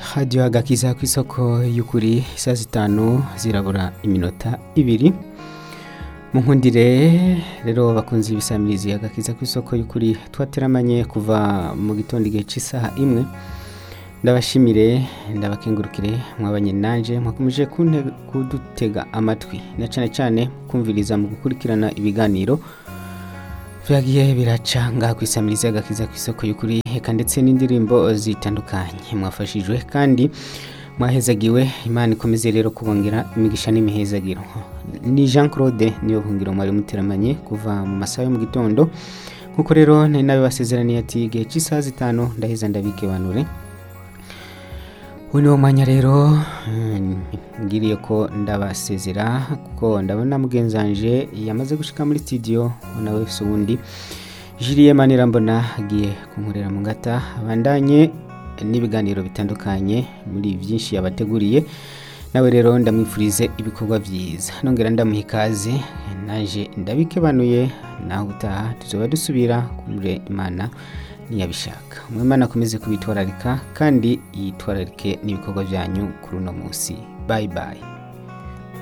hadiyo agakiza ku isoko y'ukuri saa zitanu zirabura iminota ibiri mu nkundire rero bakunze ibisamirizi agakiza ku isoko y'ukuri twateramanye kuva mu gitondo igihe cy'isaha imwe ndabashimire ndabakengurukire mwabanye nanje mwakomeje kunte- kudutega amatwi na cyane cyane kumviriza mu gukurikirana ibiganiro byagiye biraca ngaha ku isamirizi agakiza ku isoko y'ukuri eka ndetse n'indirimbo zitandukanye mwafashijwe kandi mwahezagiwe imana ikomeze rero kubongera imigisha n'imihezagiro ni jean claude niyo buhungiro mwari muteramanye kuva mu masaha yo mu gitondo nk'uko rero nari nabibasezeraniye ati igihe cy'isaha zitanu ndaheza ndabikebanure uyu ni wo mwanya rero mm, ngiriye ko ndabasezera kuko ndabona mugenzi wanje yamaze gushika muri studio nawe se ubundi jiliye manira mbona agiye kunkorera mu ngata abandanye n'ibiganiro bitandukanye muri byinshi yabateguriye nawe rero ndamwifurize ibikorwa byiza nongera ndamuha ikaze naje ndabikebanuye naho utaha tuzoba dusubira kure imana niyabishaka umwimana akomeze kubitwararika kandi yitwararike n'ibikorwa byanyu kuri uno munsi bayi bayi